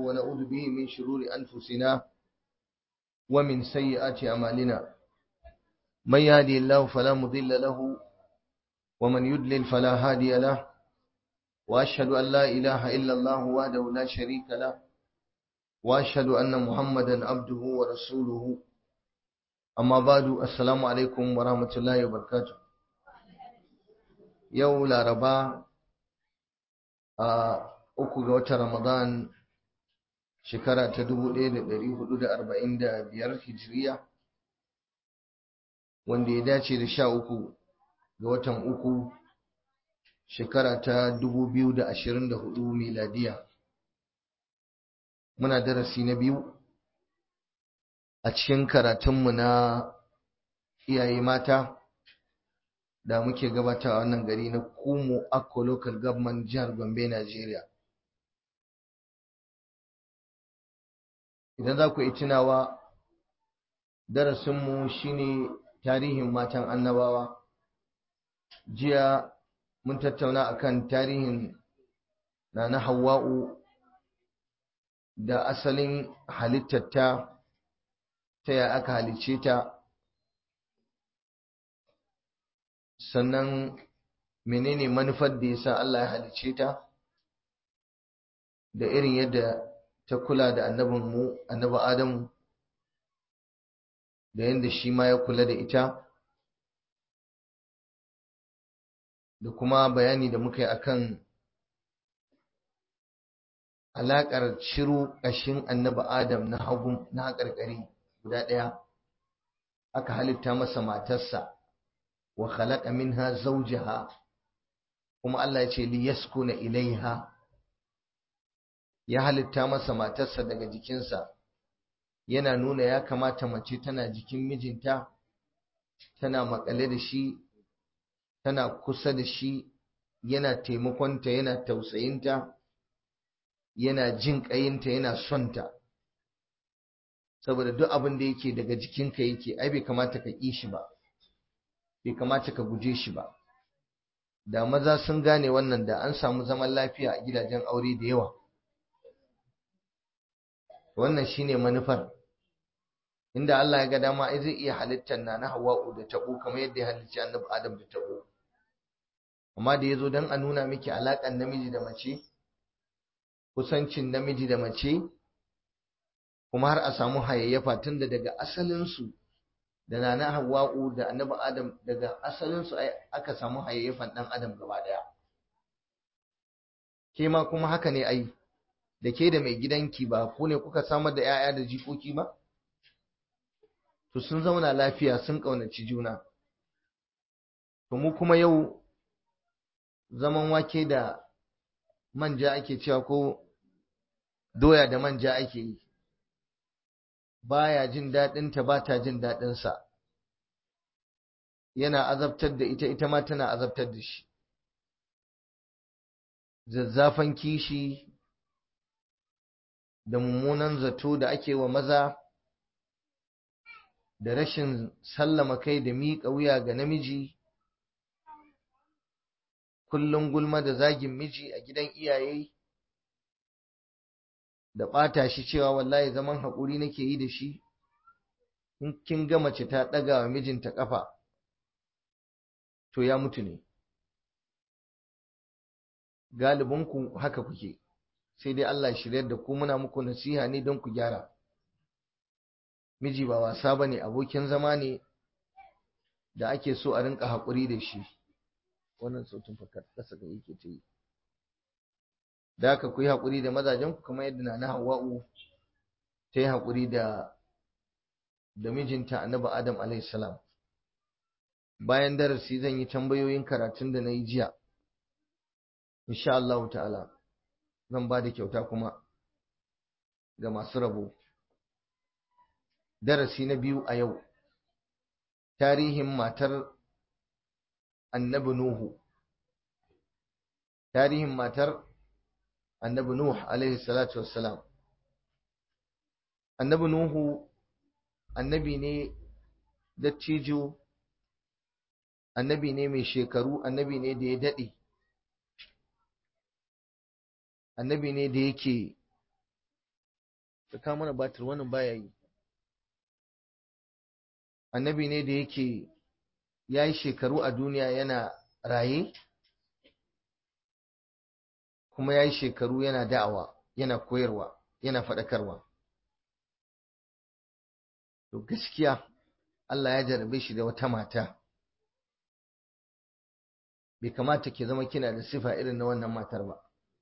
ونعوذ به من شرور أنفسنا ومن سيئات أعمالنا من يهدي الله فلا مضل له ومن يدلل فلا هادي له وأشهد أن لا إله إلا الله وحده لا شريك له وأشهد أن محمدا عبده ورسوله أما بعد السلام عليكم ورحمة الله وبركاته يوم الأربعاء uku ga watan Ramadan shekara ta dubu ɗaya da ɗari hudu da arba'in da biyar hijiriya wanda ya dace da sha uku ga watan uku shekara ta dubu biyu da ashirin da hudu miladiya muna darasi na biyu a cikin karatunmu na iyaye mata da muke gabata a wannan gari na Kumo Akko Local Government jihar Gombe, Najeriya. Idan za ku yi tunawa, darasinmu shine tarihin matan annabawa. Jiya mun tattauna akan tarihin na na Hawwa'u da asalin halittarta ta ya aka halicce ta. sannan menene manufar da yasa Allah ya halicce ta da irin yadda ta kula da annabin mu annabi Adamu da yadda shi ma ya kula da ita da kuma bayani da muka yi akan alaƙar ciro ƙashin annabi Adam na hagu na haƙarƙari guda ɗaya aka halitta masa matarsa wa khalaqa minha zawjaha kuma Allah ya ce li yaskuna ilaiha ya halitta masa matarsa daga jikinsa yana nuna ya kamata mace tana jikin mijinta tana makale da shi tana kusa da shi yana taimakonta yana tausayinta yana jin ƙayinta yana sonta saboda duk abin da yake daga jikinka yake ai bai kamata ka ƙi shi ba bai kamata ka guje shi ba da maza sun gane wannan da an samu zaman lafiya a gidajen aure da yawa wannan shine manufar inda Allah ya ga dama ai zai iya halittar na na Hawwa'u da tabo kamar yadda ya halicci Annabi Adam da tabo amma da yazo dan a nuna miki alakan namiji da mace kusancin namiji da mace kuma har a samu hayayyafa tunda daga asalin su da nana Hawwa'u da Annabi Adam daga asalin su aka samu hayayyafan dan Adam gaba daya ke ma kuma haka ne ai da ke da mai gidanki ba ku ne kuka samar da 'ya'ya da jikoki ba to sun zauna lafiya sun kaunaci juna to mu kuma yau zaman wake da manja ake cewa ko doya da manja ake yi baya jin daɗinta ba ta jin daɗinsa yana azabtar da ita ita ma tana azabtar da shi zazzafan kishi da mummunan zato da ake wa maza da rashin sallama kai da miƙa wuya ga namiji kullum gulma da zagin miji a gidan iyaye da ɓata shi cewa wallahi zaman haƙuri nake yi da shi in kin ga mace ta ɗaga wa mijinta ƙafa to ya mutu ne galibinku haka kuke sai dai Allah shiryar da ku muna muku nasiha ne don ku gyara miji ba wasa ba ne abokin zama ne da ake so a rinka haƙuri da shi wannan sautin fakar ƙasa ga yake ta yi da aka ku yi haƙuri da mazajenku kamar yadda na hawa'u ta yi haƙuri da da mijinta annabi adam alaihissalam bayan darasi zan yi tambayoyin karatun da na yi jiya insha Allah ta'ala zan ba da kyauta kuma ga masu rabo darasi na biyu a yau tarihin matar annabi nuhu tarihin matar annabi nuhu alaihi salatu wassalam annabi nuhu annabi ne dattijo annabi ne mai shekaru annabi ne da ya daɗe annabi ne da yake ka kawo mana batir wannan baya yi annabi ne da yake ya yi shekaru a duniya yana raye kuma ya yi shekaru yana da'awa yana koyarwa yana faɗakarwa to gaskiya Allah ya jarabe shi da wata mata bai kamata ki zama kina da sifa irin na wannan matar ba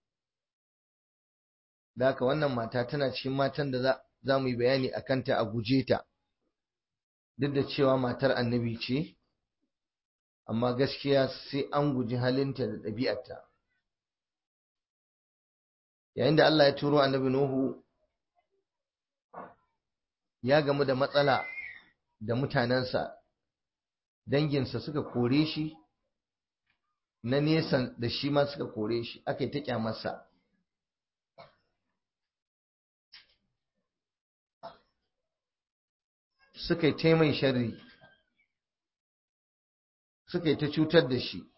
da haka wannan mata tana cikin matan da za mu yi bayani a kanta a guje ta duk da cewa matar annabi ce amma gaskiya sai an guji halinta da ɗabi'arta yayin da Allah ya turo annabi Nuhu ya gamu da matsala da mutanensa danginsa suka kore shi na nesa da shi ma suka kore shi aka yi ta kyamarsa suka yi ta mai sharri suka yi ta cutar da shi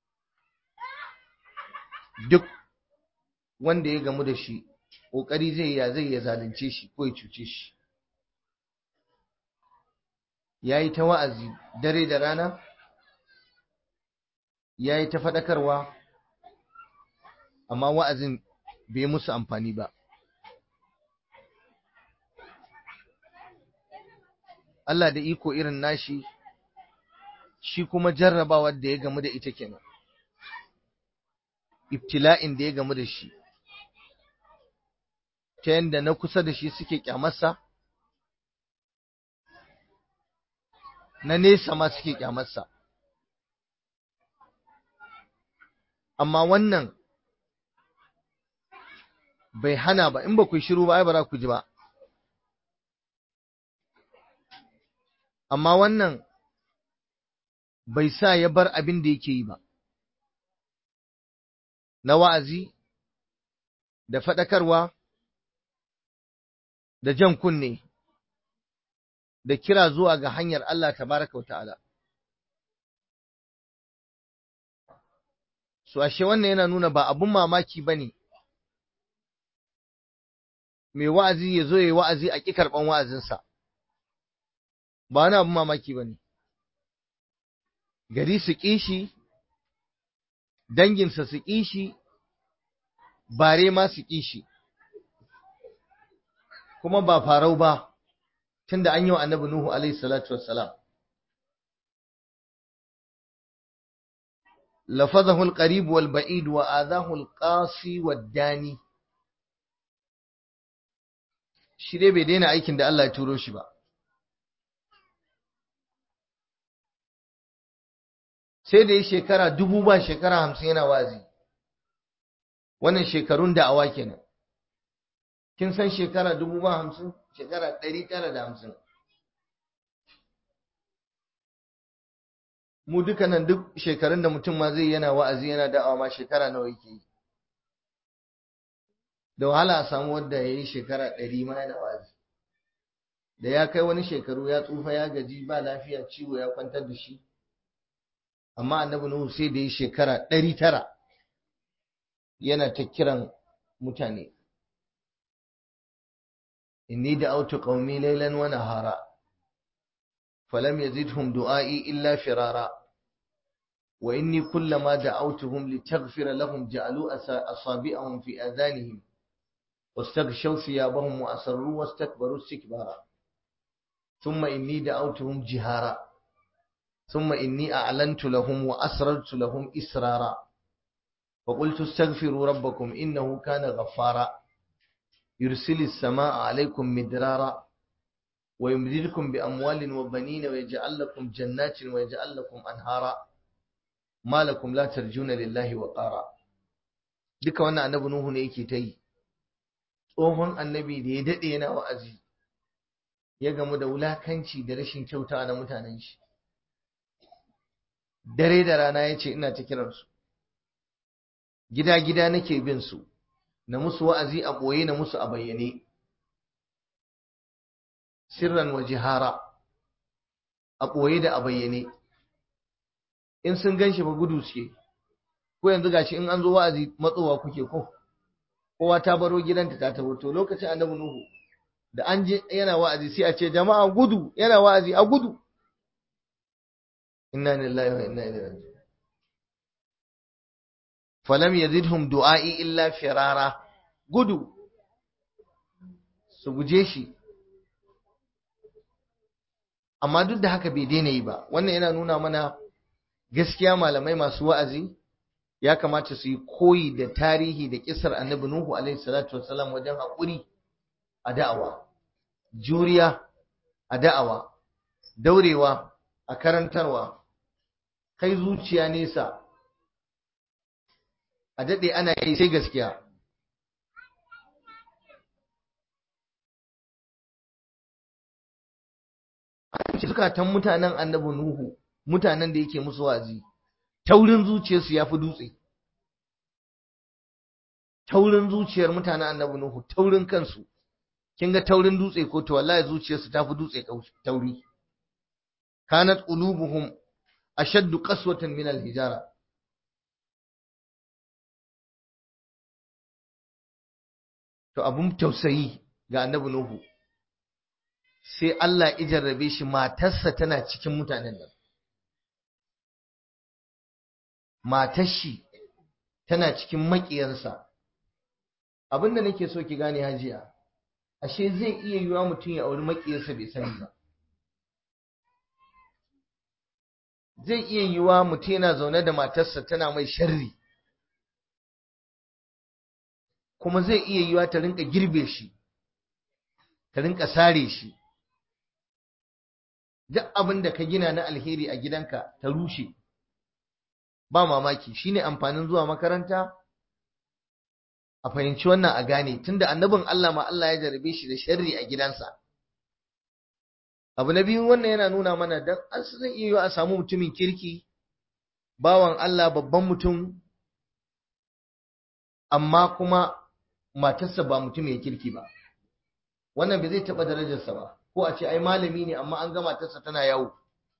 duk wanda ya gamu da shi ƙoƙari zai ya zai ya zalunce shi ko ya cuce shi ya yi ta wa'azi dare da rana ya yi ta faɗakarwa amma wa'azin bai musu amfani ba Allah da iko irin nashi shi kuma jarrabawar da ya gamu da ita kenan ibtila'in da ya gamu da shi ta yadda na kusa da shi suke kyamarsa na nesa ma suke kyamarsa amma wannan bai hana ba in ba ku shiru ba ai ba za ku ji ba amma wannan bai sa ya bar abin da yake yi ba na wa'azi da faɗakarwa da jan kunne da kira zuwa ga hanyar Allah tabaraka wa ta'ala. Su ashe wannan yana nuna ba abun mamaki ba ne, mai wa'azi ya zo ya yi wa'azi a ƙi karɓan wa'azinsa, ba wani abun mamaki ba ne. Gari su ƙi shi, danginsa su ƙi shi, bare ma su ƙi shi. kuma ba farau ba tunda an yi wa annabi Nuhu alaihi salatu wassalam lafazahu alqarib wal ba'id wa adahu alqasi wad dani shi dai bai daina aikin da Allah ya turo shi ba sai da ya shekara dubu ba shekara hamsin yana wazi wannan shekarun da awa kenan kin san shekara dubu ba hamsin shekara ɗari tara da hamsin mu duka nan duk shekarun da mutum ma zai yana wa'azi yana da'awa ma shekara nawa yake yi da wahala a samu wanda ya yi shekara ɗari ma yana wa'azi da ya kai wani shekaru ya tsufa ya gaji ba lafiya ciwo ya kwantar da shi amma annabi nuhu sai da ya shekara ɗari tara yana ta kiran mutane إني دعوت قومي ليلا ونهارا فلم يزدهم دعائي إلا فرارا وإني كلما دعوتهم لتغفر لهم جعلوا أصابعهم في آذانهم واستغشوا ثيابهم وأسروا واستكبروا استكبارا ثم إني دعوتهم جهارا ثم إني أعلنت لهم وأسررت لهم إسرارا فقلت استغفروا ربكم إنه كان غفارا يرسل السماء عليكم مدرارا ويمددكم بأموال وبنين ويجعل لكم جنات ويجعل لكم أنهارا ما لكم لا ترجون لله وقارا duka wannan annabi Nuhu ne yake ta yi tsohon annabi da ya daɗe yana wa'azi ya gamu da wulakanci da rashin kyauta na mutanen shi dare da rana ya ce ina ta kiransu gida-gida nake bin su na musu wa'azi a ɓoye na musu a bayyane, sirran wa jihara, a ɓoye da a bayyane, in sun gan shi ba gudu suke, ko yanzu gashi in an zo wa'azi matsowa kuke ko, kowa ta baro gidanta ta tabo to lokacin annabi Nuhu da an je yana wa'azi sai a ce jama'a gudu yana wa'azi a gudu inna lillahi wa inna ilaihi raji'un falam yazidhum du'a'i illa firara gudu su guje shi amma duk da haka bai daina yi ba wannan yana nuna mana gaskiya malamai masu wa'azi ya kamata su yi koyi da tarihi da kisar annabi nuhu alaihi salatu wassalam wajen haƙuri a da'awa juriya a da'awa daurewa a karantarwa kai zuciya nesa a daɗe ana yi sai gaskiya zukatan mutanen annabi Nuhu mutanen da yake musu wazi taurin zuciyarsu ya fi dutse taurin zuciyar mutanen annabi Nuhu taurin kansu kin ga taurin dutse ko to wallahi zuciyarsu ta fi dutse tauri kanat qulubuhum ashaddu qaswatan min al-hijara to abun tausayi ga annabi Nuhu sai Allah ya jarrabe shi matarsa tana cikin mutanen nan matar shi tana cikin maƙiyarsa abinda nake so ki gane hajiya ashe zai iya yiwa mutum ya auri maƙiyarsa bai sani ba zai iya yiwa mutum yana zaune da matarsa tana mai sharri kuma zai iya yiwa ta rinka girbe shi ta rinka sare shi duk abin da ka gina na alheri a gidanka ta rushe ba mamaki shine amfanin zuwa makaranta a fahimci wannan a gane tunda annabin Allah ma Allah ya jarabe shi da sharri a gidansa abu na biyu wannan yana nuna mana dan an zai iya yiwa a samu mutumin kirki bawan Allah babban mutum amma kuma matarsa ba mutum ya kirki ba wannan bai zai taɓa darajarsa ba ko a ce ai malami ne amma an ga matarsa tana yawo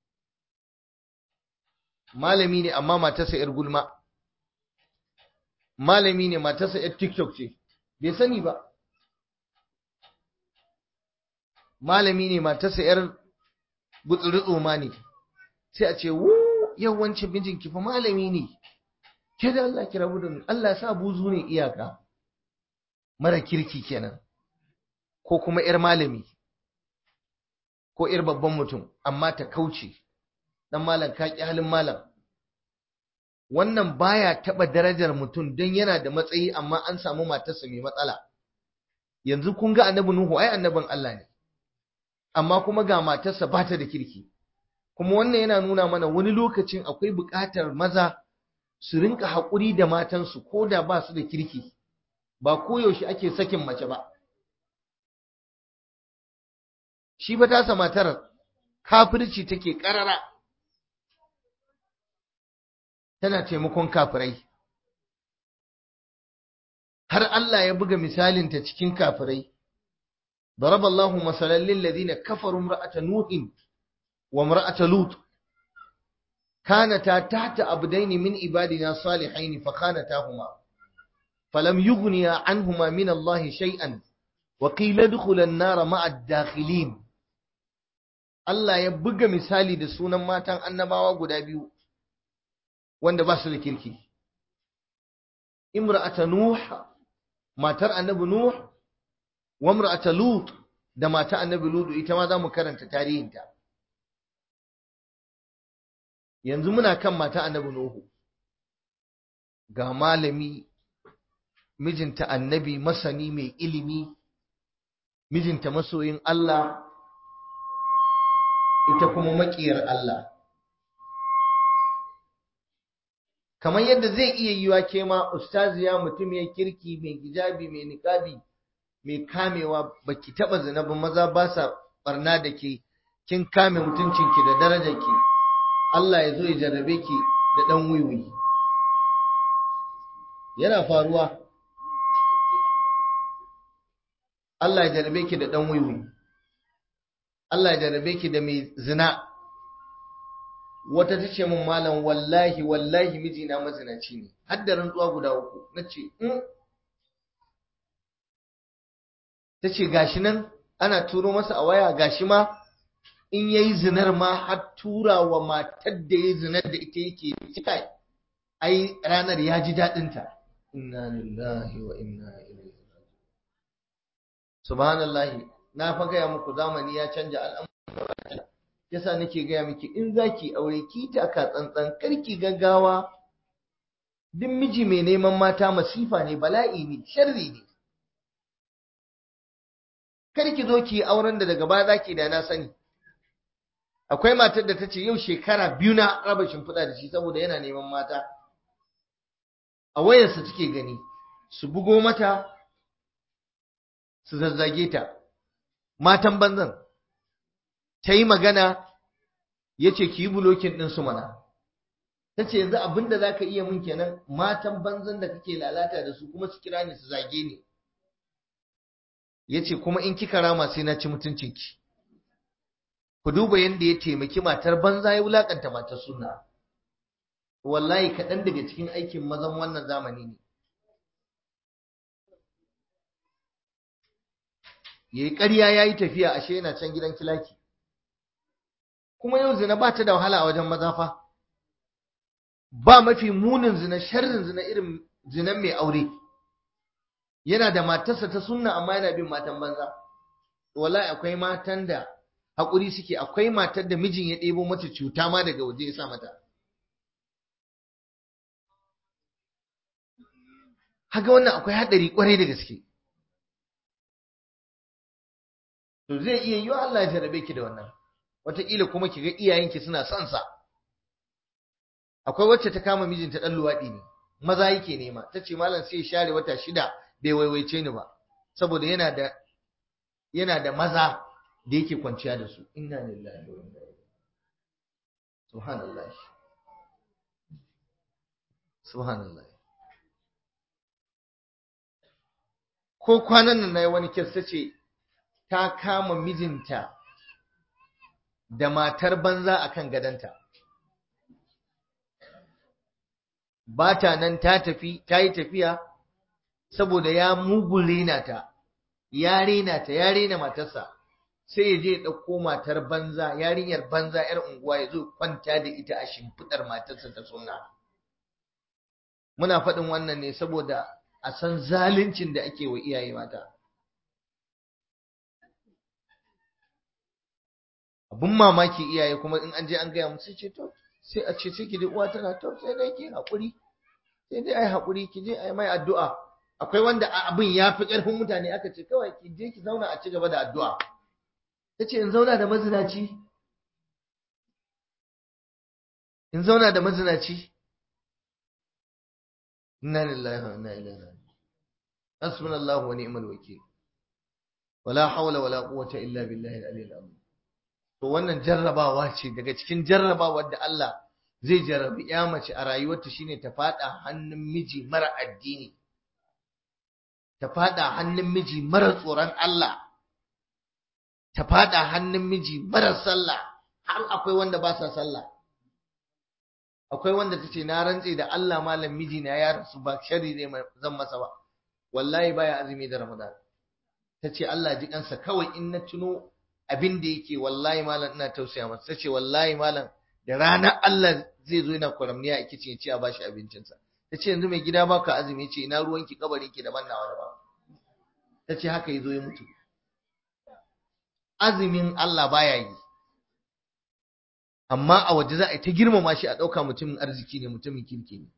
malami ne amma matarsa yar gulma malami ne matarsa yar tiktok ce bai sani ba malami ne matarsa yar gutsuri tsoma ne sai a ce wu yawancin mijinki fa malami ne ke da Allah ki rabu da mu Allah sa buzu ne iyaka mara kirki kenan ko kuma ‘yar malami ko ‘yar babban mutum amma ta kauce ɗan malam ka ƙi halin malam wannan baya taɓa darajar mutum don yana da matsayi amma an samu matarsa mai matsala yanzu kun ga annabi Nuhu ai annabin Allah ne amma kuma ga matarsa ba ta da kirki kuma wannan yana nuna mana wani lokacin akwai buƙatar maza su rinka haƙuri da matansu ko da ba su da kirki ba koyaushe ake sakin mace ba shi ba tasa matar kafirci take ƙarara tana taimakon kafirai har Allah ya buga misalinta cikin kafirai ضرب الله مثلا للذين كفروا امرأة نوح وامرأة لوط كانتا تحت عبدين من عبادنا صالحين فخانتاهما فلم يغنيا عنهما من الله شيئا وقيل ادخلا النار مع الداخلين Allah ya buga misali da sunan matan annabawa guda biyu wanda ba su da kirki. Imra'ata Nuh, matar annabi Nuh, wa imra'ata Lut da mata annabi Lut ita ma za mu karanta tarihinta. Yanzu muna kan mata annabi Nuhu. Ga malami, mijinta annabi masani mai ilimi, mijinta masoyin Allah, ita kuma maƙiyar Allah. Kamar yadda zai iya yiwa ke ma ustaziya mutum ya kirki mai gijabi mai niƙabi mai kamewa baki taɓa zina ba maza ba sa barna da ke kin kame mutuncinki da darajarki Allah ya zo ya jarrabe ki da ɗan wiwi. Yana faruwa Allah ya jarrabe ki da ɗan wiwi. Allah ya jarabe ki da mai zina wata ta ce min malam wallahi wallahi mijina mazinaci ne har da rantsuwa guda uku na ce in ta ce gashi nan ana turo masa a waya gashi ma in yayi zinar ma har tura wa matar da yayi zinar da ita yake cika ai ranar ya ji daɗin ta inna lillahi wa inna ilaihi subhanallahi na fa gaya muku zamani ya canja al'amura yasa nake gaya miki in zaki aure ki taka tsantsan karki gaggawa duk miji mai neman mata masifa ne bala'i ne sharri ne karki zo ki auren da daga baya zaki da na sani akwai matar da ta ce yau shekara biyu na raba shimfiɗa da shi saboda yana neman mata a wayarsa take gani su bugo mata su zazzage ta matan banzan ta yi magana ya ce ki yi bulokin ɗinsu mana ta ce yanzu abin da za ka iya mun kenan matan banzan da kake lalata da su kuma su kira ni su zage ni ya ce kuma in kika rama sai na ci mutuncinki ku duba yadda ya taimaki matar banza ya wulakanta matar suna wallahi kaɗan daga cikin aikin mazan wannan zamani ne ya yi ƙarya ya yi tafiya ashe yana can gidan kilaki kuma yau zina ba ta da wahala a wajen maza fa ba mafi munin zina sharrin zina irin zinan mai aure yana da matarsa ta sunna amma yana bin matan banza wallahi akwai matan da haƙuri suke akwai matar da mijin ya ɗebo mata cuta ma daga waje ya sa mata haka wannan akwai haɗari ƙwarai da gaske to zai iya yiwa Allah ya jarabe ki da wannan wataƙila kuma ki ga iyayenki suna son sa akwai wacce ta kama mijinta ɗan luwaɗi ne maza yake nema ta ce malam sai ya share wata shida bai waiwaice ni ba saboda yana da yana da maza da yake kwanciya da su inna lillahi wa inna ilaihi subhanallah subhanallah ko kwanan nan nayi wani kes tace ta kama mijinta da matar banza akan gadanta ba ta nan ta tafi ta yi tafiya saboda ya mugun rena ta ya rena ta ya rena matarsa sai ya je ya ɗauko matar banza yarinyar banza yar unguwa ya zo kwanta da ita a shimfiɗar matarsa ta sunna muna faɗin wannan ne saboda a san zaluncin da ake wa iyaye mata abun mamaki iyaye kuma in an je an gaya musu ce to sai a ce sai ki ji uwa tana to sai dai ki haƙuri sai dai ai haƙuri ki je ai mai addu'a akwai wanda abin ya fi ƙarfin mutane aka ce kawai ki je ki zauna a ci gaba da addu'a ta ce in zauna da mazinaci in zauna da mazinaci inna lillahi wa inna ilaihi raji'un hasbunallahu wa ni'mal wakeel wala hawla wala quwwata illa billahi al-aliyyil azim to wannan jarrabawa ce daga cikin jarrabawar da Allah zai jarrabi ya mace a rayuwarta shine ta fada hannun miji mara addini ta fada hannun miji mara tsoron Allah ta fada hannun miji mara sallah har akwai wanda ba sa sallah akwai wanda tace na rantse da Allah malam miji na ya rasu ba shari ne zan masa ba wallahi baya azumi da Ramadan tace Allah ji kansa kawai in na tuno abin da yake wallahi malam ina tausaya masa tace wallahi malam da ranar Allah zai zo yana kwaramniya a kicin ya ce a bashi abincinsa tace yanzu mai gida baka azumi ce ina ruwanki kabarin ki daban nawa daban tace haka yazo ya mutu azumin Allah baya yi amma a waje za a yi ta girmama shi a ɗauka mutumin arziki ne mutumin kirki ne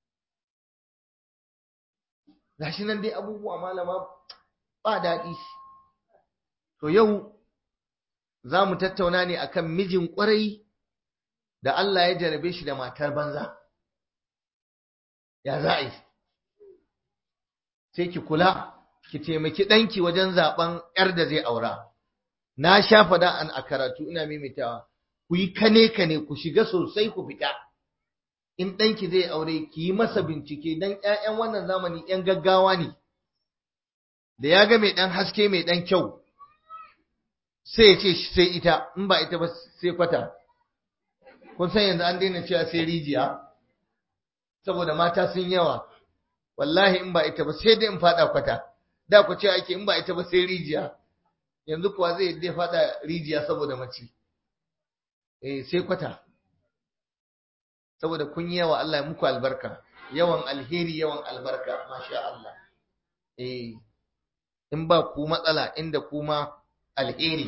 gashi nan dai abubuwa malama ba daɗi to yau za mu tattauna ne akan mijin ƙwarai da Allah ya jarabe shi da matar banza ya za a yi sai ki kula ki taimaki ɗanki wajen zaɓen 'yar da zai aura na sha faɗa an a karatu ina maimaitawa ku yi kane kane ku shiga sosai ku fita in ɗanki zai aure ki yi masa bincike don ‘ya'yan wannan zamani ‘yan gaggawa ne da ya ga mai ɗan haske mai ɗan kyau sai ya ce sai ita in ba ita ba sai kwata kun san yanzu an daina cewa sai rijiya saboda mata sun yawa wallahi in ba ita ba sai dai in faɗa kwata da ku ce ake in ba ita ba sai rijiya yanzu kuwa zai yadda fada rijiya saboda mace eh sai kwata saboda kun yi yawa Allah ya muku albarka yawan alheri yawan albarka masha Allah eh in ba ku matsala inda kuma alheri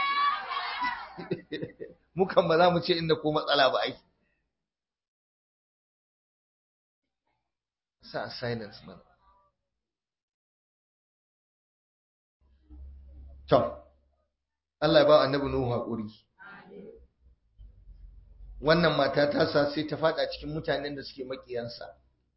mukan ba za mu ce inda ku matsala ba ai sa silence man to Allah ya ba annabi Nuhu hakuri wannan mata ta sa sai ta fada cikin mutanen da suke makiyansa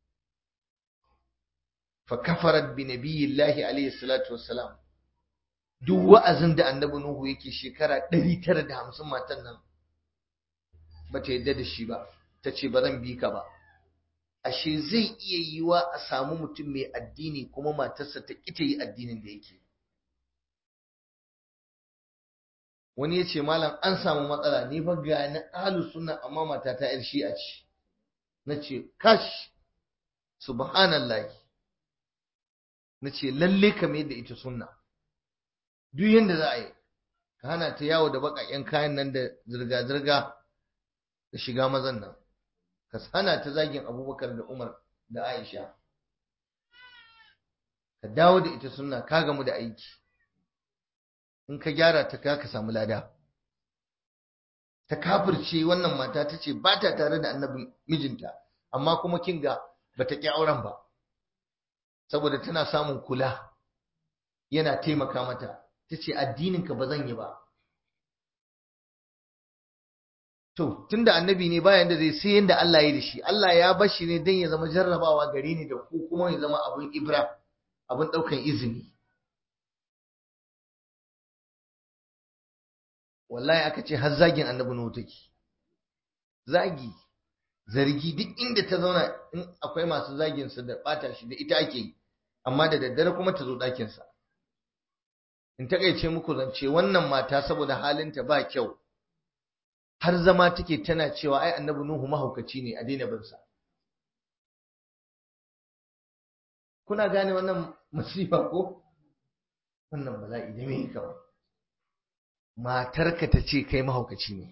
fa kafarat bi nabiyillahi alayhi salatu wassalam duk wa'azin da annabi Nuhu yake shekara 950 matan nan bata yadda da shi ba tace ba zan bi ka ba ashe zai iya yiwa a samu mutum mai addini kuma matarsa ta kita yi addinin da yake wani ya ce malam an samu matsala ni fa ga ni ahlus sunna amma mata ta yar shi'a ce na ce kash subhanallahi na ce lalle ka mai da ita sunna duk yanda za a yi ka hana ta yawo da baƙaƙen kayan nan da zirga-zirga da shiga mazan nan ka hana ta zagin abubakar da umar da aisha ka dawo da ita sunna ka gamu da aiki in ka gyara ta ka ka samu lada ta kafirce wannan mata ta ce ba ta tare da annabin mijinta amma kuma kin ga ba ta ƙi auren ba saboda tana samun kula yana taimaka mata ta ce addininka ba zan yi ba to tunda annabi ne bayan da zai sai yanda Allah ya da shi Allah ya bar shi ne don ya zama jarrabawa gare ni da ku kuma ya zama abin ibra abin ɗaukan izini wallahi aka ce har zagin annabi nuhu take zagi zargi duk inda ta zauna in akwai masu zagin sa da bata shi da ita ake yi amma da daddare kuma ta zo ɗakin sa in takaice muku zance wannan mata saboda halinta ba kyau har zama take tana cewa ai annabi nuhu mahaukaci ne a daina bin sa kuna gane wannan musiba ko wannan bala'i da me kawai matarka ta ce kai mahaukaci ne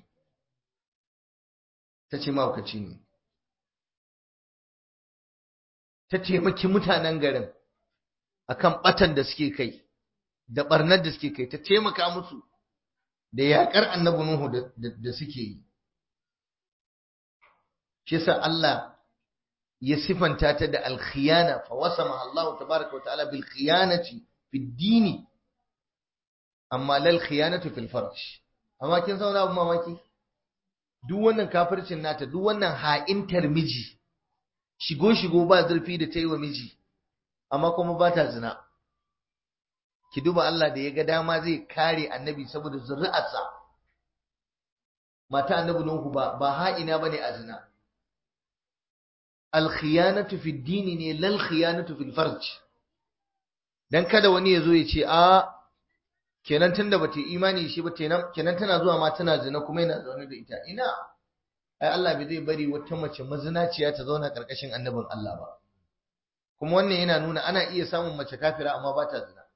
ta ce mahaukaci ne ta taimaki mutanen garin akan batan da suke kai da barnar da suke kai ta taimaka musu da yaƙar annabi Nuhu da suke yi shi yasa Allah ya sifanta ta da alkhiyana fa wasama Allah tabaraka wa ta'ala bil khiyanati fid dini amma lal khiyanatu fil farj amma kin sauna abun mamaki duk wannan kafircin nata duk wannan ha'intar miji shigo shigo ba zurfi da ta yi wa miji amma kuma ba ta zina ki duba Allah da ya ga dama zai kare annabi saboda zuri'arsa mata annabi Nuhu ba ba ha'ina bane a zina al khiyanatu fid dini ne lal khiyanatu fil farj dan kada wani ya zo ya ce a kenan tunda bata imani shi ba kenan tana zuwa ma tana zina kuma yana zaune da ita ina ai Allah bai zai bari wata mace mazinaciya ta zauna karkashin annabin Allah ba kuma wannan yana nuna ana iya samun mace kafira amma ba ta zina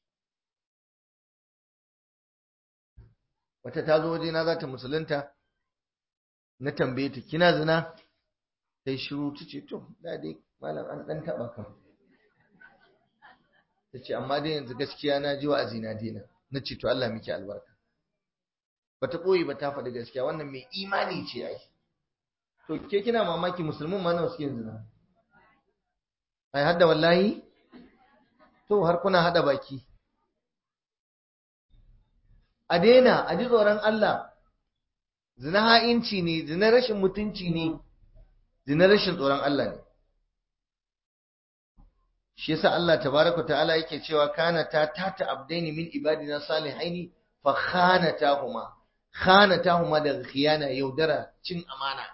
wata ta zo waje na za ta musulunta na tambaye ta kina zina sai shiru ta ce to da dai malam an dan taba kan ta ce amma dai yanzu gaskiya na ji wa'azi na daina na ce to Allah miki albarka bata koyi ba ta faɗi gaskiya wannan mai imani ce ai to ke kina mamaki musulmin ma nawa suke zina ai hadda wallahi to har kuna hada baki a daina a ji tsoron Allah zina ha'inci ne zina rashin mutunci ne zina rashin tsoron Allah ne shi yasa Allah tabaraka ta'ala yake cewa kana ta tata abdaini min ibadina salihaini fa khanatahuma khanatahuma da khiyana yaudara cin amana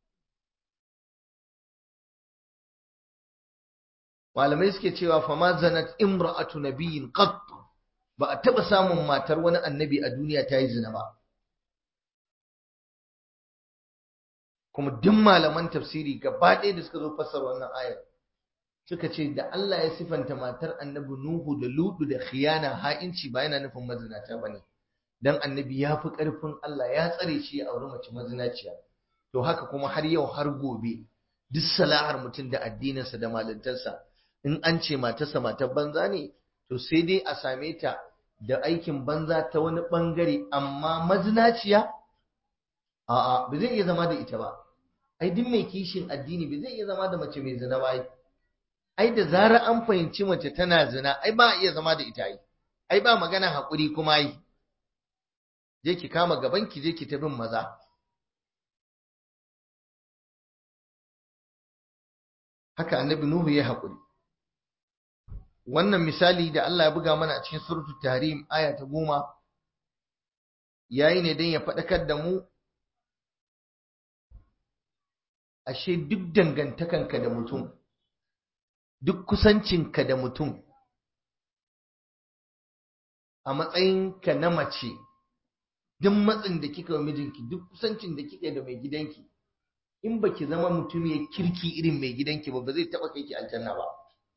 malamai suke cewa fa ma zanat imra'atu nabiyyin qat ba a taba samun matar wani annabi a duniya ta yi zina ba kuma duk malaman tafsiri gaba ɗaya da suka zo fassara wannan ayar suka ce da Allah ya sifanta matar annabi Nuhu da Ludu da khiyana ha'inci ba yana nufin mazinata bane dan annabi ya fi ƙarfin Allah ya tsare shi a auri mace mazinaciya to haka kuma har yau har gobe duk salahar mutum da addininsa da malintarsa in an ce matarsa matar banza ne to sai dai a same ta da aikin banza ta wani bangare amma mazinaciya a'a ba zai iya zama da ita ba ai duk mai kishin addini ba zai iya zama da mace mai zina ba ai ai da zarar an fahimci mace tana zina ai ba a iya zama da ita ai ai ba magana haƙuri kuma ai je ki kama gaban ki je ki ta bin maza haka annabi nuhu ya haƙuri wannan misali da Allah ya buga mana a cikin suratul tahrim aya ta goma yayi ne don ya faɗakar da mu ashe duk dangantakanka da mutum duk kusancinka da mutum a matsayinka na mace duk matsin da kika wa mijinki duk kusancin da kika da mai gidanki in baki zama mutum ya kirki irin mai gidanki ba ba zai taɓa kai ki aljanna ba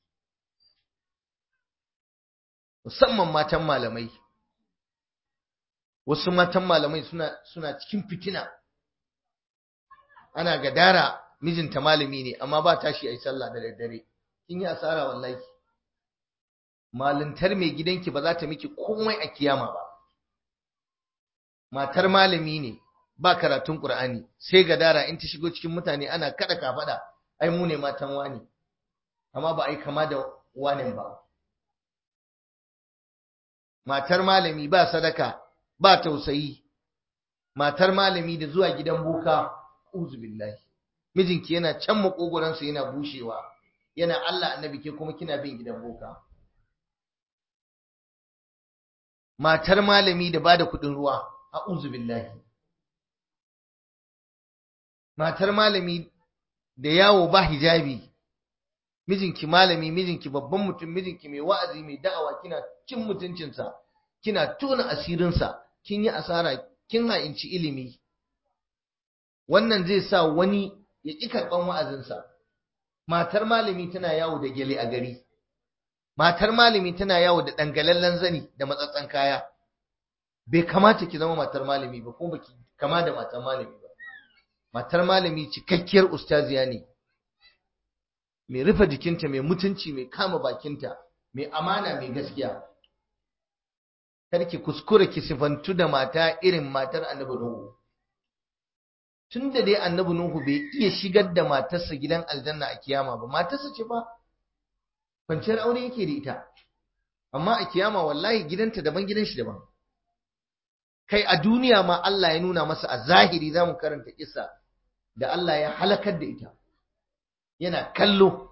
musamman matan malamai wasu matan malamai suna suna cikin fitina ana gadara mijinta malami ne amma ba tashi ayi sallah da daddare kin yi asara wallahi malintar mai gidanki ba za ta miki komai a kiyama ba matar malami ne ba karatun qur'ani sai gadara in ta shigo cikin mutane ana kada kafada ai mu ne matan wani amma ba ai kama da wanin ba matar malami ba sadaka ba tausayi matar malami da zuwa gidan boka uzu billahi mijinki yana can makogoransa yana bushewa yana Allah annabi ke kuma kina bin gidan boka matar malami da bada kudin ruwa a'udhu billahi matar malami da yawo ba hijabi mijinki malami mijinki babban mutum mijinki mai wa'azi mai da'awa kina cin mutuncinsa kina tona asirinsa kin yi asara kin ha'inci ilimi wannan zai sa wani ya ƙi karɓan wa'azinsa matar malami tana yawo da gele a gari matar malami tana yawo da dangalallen zani da matsatsan kaya bai kamata ki zama matar malami ba kuma baki kama da matar malami ba matar malami cikakkiyar ustaziya ne mai rufe jikinta mai mutunci mai kama bakinta mai amana mai gaskiya karki kuskure ki sifantu da mata irin matar annabi nuhu tunda dai annabi nuhu bai iya shigar da matarsa gidan aljanna a kiyama ba matarsa ce fa kwanciyar aure yake da ita amma a kiyama wallahi gidanta daban gidan shi daban kai a duniya ma Allah ya nuna masa a zahiri zamu karanta kissa da Allah ya halakar da ita yana kallo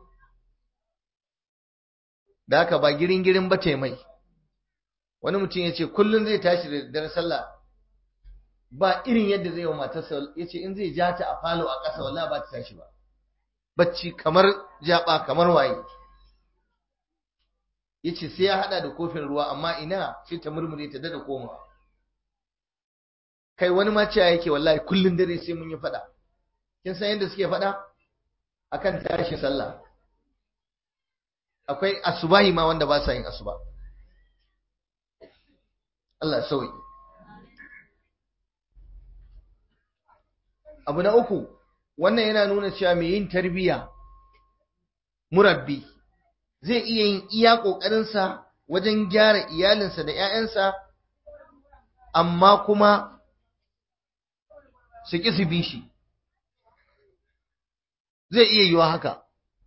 da haka ba girin girin ba mai wani mutum ya ce kullum zai tashi da daddare sallah ba irin yadda zai wa matarsa ya ce in zai ja ta a falo a ƙasa wallahi ba ta tashi ba bacci kamar jaba kamar waye ya ce sai ya hada da kofin ruwa amma ina sai ta murmure ta dada koma kai wani ma cewa yake wallahi kullum dare sai mun yi fada kin san yadda suke fada akan tashi sallah akwai asubahi ma wanda ba sa yin asuba Allah sauyi abu na uku wannan yana nuna cewa mai yin tarbiya murabbi zai iya yin iya ƙoƙarinsa wajen gyara iyalinsa da ‘ya'yansa amma kuma su ƙi su bi shi zai iya yiwa haka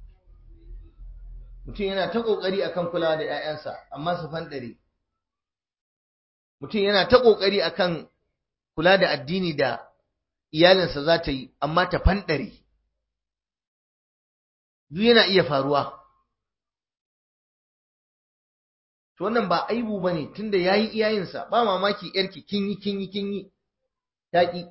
mutum yana ta ƙoƙari akan kulawa da ‘ya'yansa amma su fanɗare mutum yana ta ƙoƙari akan kula da addini da iyalinsa za ta yi amma ta fanɗare duk yana iya faruwa to wannan ba aibu bane tunda yayi iyayensa ba mamaki yarki kin yi kin yi kin yi taki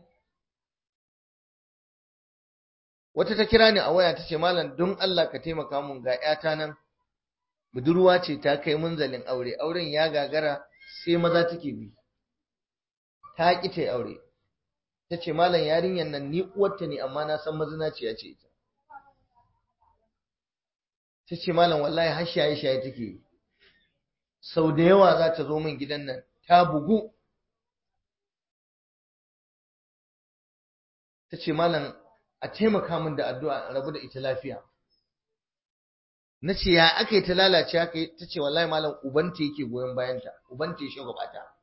wata ta kira ni a waya tace malam don Allah ka taimaka mun ga yata nan budurwa ce ta kai munzalin aure auren ya gagara sai maza take bi ta ki ta aure tace malam yarinyar nan ni uwarta ne amma na san mazinaciya ce ita ta ce malam wallahi har shaye-shaye take sau da yawa za ta zo min gidan nan ta bugu ta ce malam a taimaka min da addu'a rabu da ita lafiya na ce ya aka yi ta lalace aka yi ta ce wallahi malam ubanta yake goyon bayanta ubanta ya shagwabata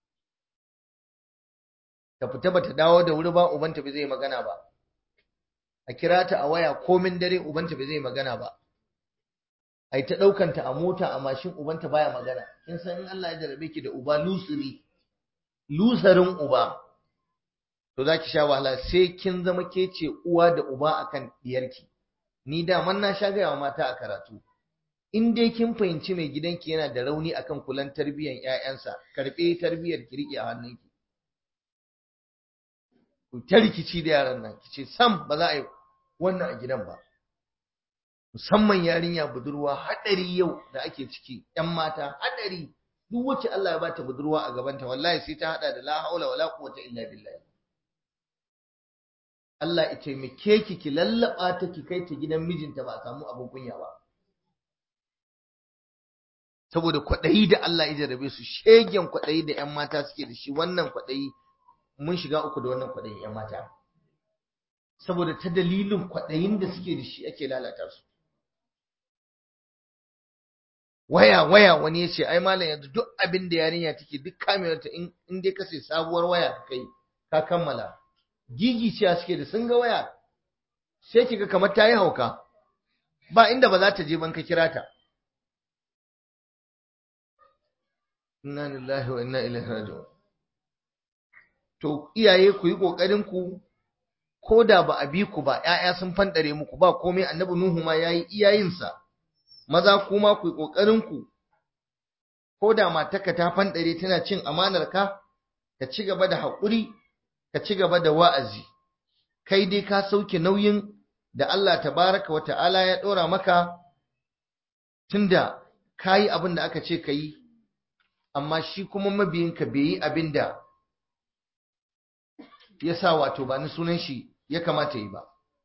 ta fita bata dawo da wuri ba ubanta bai zai magana ba a kira ta a waya komin dare ubanta bai zai magana ba ai ta ɗaukanta a mota a mashin ubanta baya magana kin san in Allah ya jarabe ki da uba lusuri lusarin uba to zaki sha wahala sai kin zama ke ce uwa da uba akan diyarki ni da man na sha gaya mata a karatu in dai kin fahimci mai gidanki yana da rauni akan kulan tarbiyyar ƴaƴansa karbe tarbiyyar ki rike a hannunki ku ta rikici da yaran nan kice sam ba za a yi wannan a gidan ba musamman yarinya budurwa hadari yau da ake ciki ƴan mata hadari duk wacce Allah ya bata budurwa a gabanta wallahi sai ta hada da la haula wala quwwata illa billah Allah ya taimake ki ki lallaba ta ki kai ta gidan mijinta ba a samu abin kunya ba saboda kwaɗayi da Allah ya jarabe su shegen kwaɗayi da ƴan mata suke da shi wannan kwaɗayi mun shiga uku da wannan kwaɗayin ƴan mata saboda ta dalilin kwaɗayin da suke da shi ake lalata su waya waya wani ya ce ai malam yanzu duk abin da yarinya take duk kamewarta in dai ka sai sabuwar waya ka kai ka kammala gigi ciya suke da sun ga waya sai kiga kamar ta yi hauka ba inda ba za ta je ban ka kira ta inna lillahi wa inna ilaihi raji'un to iyaye ku yi kokarin ku ko da ba a bi ku ba ƴaƴa sun fandare muku ba komai annabi nuhu ma yayi iyayensa maza kuma ku yi kokarin ku ko da matarka ta fandare tana cin amanar ka ka ci gaba da haƙuri ka ci gaba da wa'azi kai dai ka sauke nauyin da Allah tabaraka wa ta'ala ya ɗora maka tunda ka yi abin da aka ce ka yi amma shi kuma mabiyinka bai yi abin da ya sa wato ba ni sunan shi ya kamata yi ba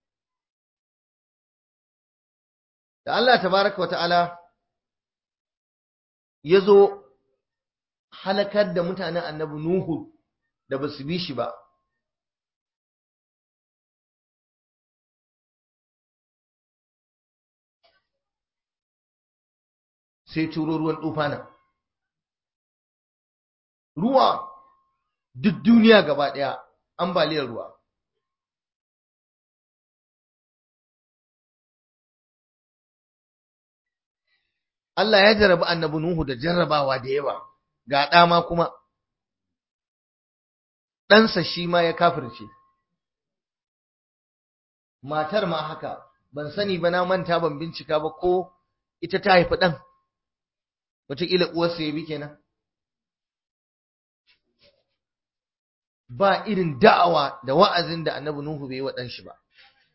da Allah tabaraka wa ta'ala ya zo halakar da mutanen annabi Nuhu da ba su bi shi ba sai turo ruwan tufana ruwa duk duniya gaba ɗaya ambaliyar ruwa Allah ya jarabi annabi Nuhu da jarrabawa da yawa ga ɗama kuma ɗansa shi ma ya kafirce matar ma haka ban sani ba na manta ban bincika ba ko ita ta haifi ɗan wataƙila uwarsa ya bi kenan ba irin da'awa da wa'azin da annabi Nuhu bai yi wa ɗanshi ba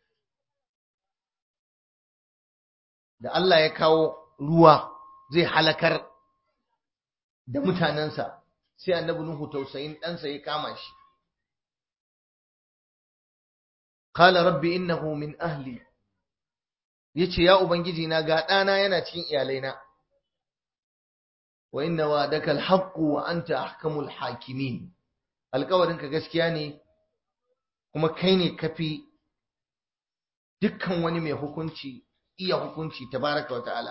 da Allah ya kawo ruwa zai halakar da mutanensa sai annabi Nuhu tausayin ɗansa ya kama shi qala rabbi innahu min ahli yace ya ubangiji na ga ɗana yana cikin iyalaina wa inna wa'daka alhaqqu wa anta ahkamul hakimin alƙawarinka gaskiya ne kuma kai ne kafi dukkan wani mai hukunci iya hukunci tabaraka wa ta'ala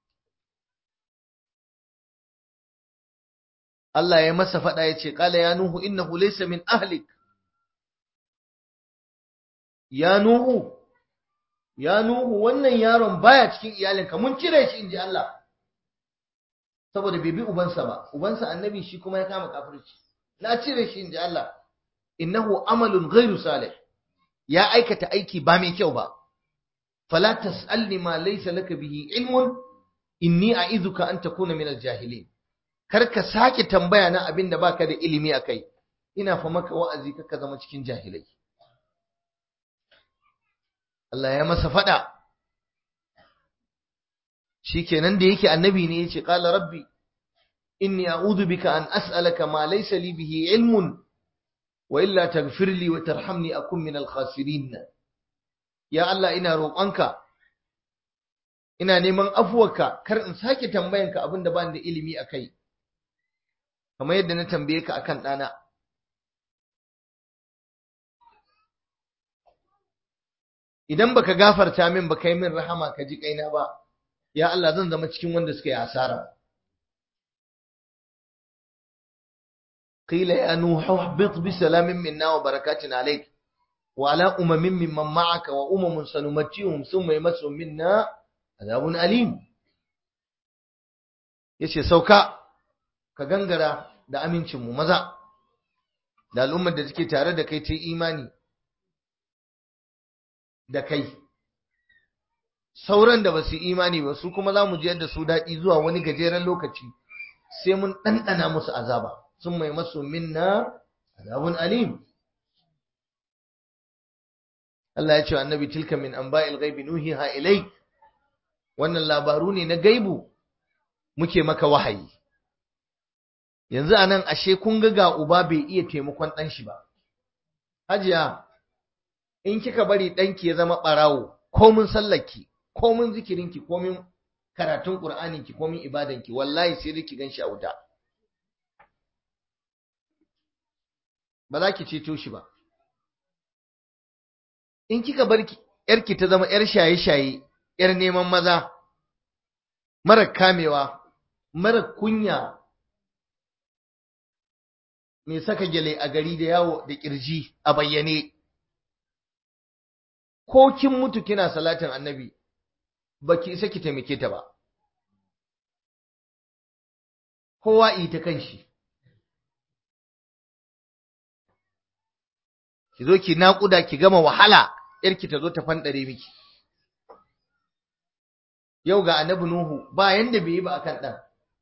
Allah ya masa faɗa ya ce ƙala ya nuhu innahu laysa min ahlik ya nuhu ya nuhu wannan yaron baya cikin iyalinka mun cire shi inji Allah saboda bai bi ubansa ba ubansa annabi shi kuma ya kama kafirci na cire shi inji Allah innahu amalun ghairu salih ya aikata aiki ba mai kyau ba fala tas'alni ma laysa laka bihi ilmun inni a'idhuka an takuna min al-jahilin kar ka sake tambaya na abin da baka da ilimi akai ina fa maka wa'azi ka zama cikin jahilai Allah ya masa fada shikenan da yake annabi ne yace qala rabbi inni a'udhu bika an as'alaka ma laysa li bihi ilmun wa illa taghfir li wa tarhamni akun min al-khasirin ya Allah ina roƙonka ina neman afuwarka kar in sake tambayanka abin da ba da ilimi a kai kamar yadda na tambaye ka akan ɗana idan baka gafarta min baka yi min rahama ka ji kaina ba ya Allah zan zama cikin wanda suka yi asara qila ya nuhu ihbit bi salamin minna wa barakatin alayk wa ala umamin mimman ma'aka wa umamun sanumatihum thumma yamassu minna azabun alim yace sauka ka gangara da amincin mu maza da al'ummar da take tare da kai ta imani da kai sauran da ba su imani ba su kuma za mu ji da su daɗi zuwa wani gajeren lokaci sai mun ɗanɗana musu azaba sun mai masu minna azabun alim Allah ya ce wa annabi tilka min anba'il ghaibi nuhiha ilai wannan labaru ne na gaibu muke maka wahayi yanzu anan ashe kun ga ga uba bai iya taimakon ɗan shi ba hajiya in kika bari ɗanki ya zama ɓarawo komin sallarki komin zikirinki komin karatun ƙur'aninki komin ibadanki wallahi sai dai ki gan shi a wuta ba za ki ceto shi ba in kika bar yarki ta zama yar shaye-shaye yar neman maza mara kamewa mara kunya mai saka gyale a gari da yawo da kirji a bayyane ko kin mutu kina salatin annabi baki isa ki taimake ta ba kowa yi ta kanshi ki zo ki naƙuda ki gama wahala yarki ta zo ta fanɗare miki yau ga annabi nuhu ba yanda bai yi ba akan ɗan